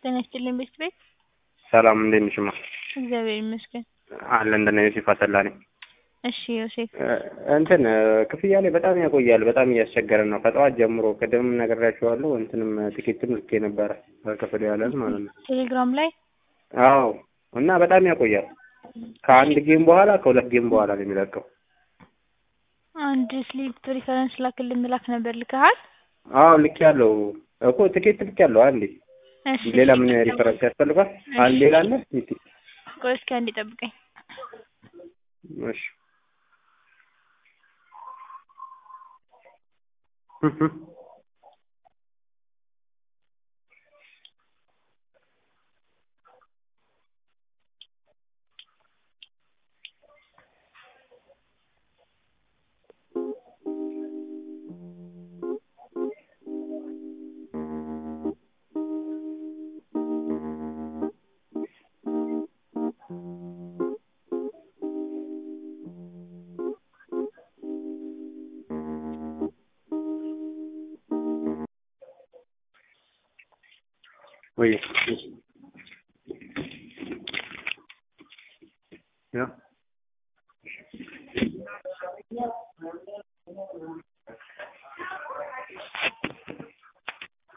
ጤና ይስጥልኝ ቤት ቤት ሰላም እንዴት ነሽ? ማ እግዚአብሔር ይመስገን። አለ እንደነ ዮሴፍ አሰላ ነኝ። እሺ ዮሴፍ እንትን ክፍያ ላይ በጣም ያቆያል። በጣም እያስቸገረን ነው። ከጠዋት ጀምሮ ቅድም ነግሬያቸዋለሁ። እንትንም ቲኬትም ልኬ ነበረ ክፍል ያለን ማለት ነው። ቴሌግራም ላይ አዎ እና በጣም ያቆያል። ከአንድ ጌም በኋላ ከሁለት ጌም በኋላ ነው የሚለቀው። አንድ ስሊፕ ሪፈረንስ ላክልን ብላክ ነበር ልከሃል? አዎ ልክ ያለው እኮ ቲኬት ልክ ያለው አንዴ እሺ ሌላ ምን ሪፈረንስ ያስፈልጋል? አንድ ሌላ አለ? ቆይ እስኪ አንዴ ጠብቀኝ። እሺ ወይ ያ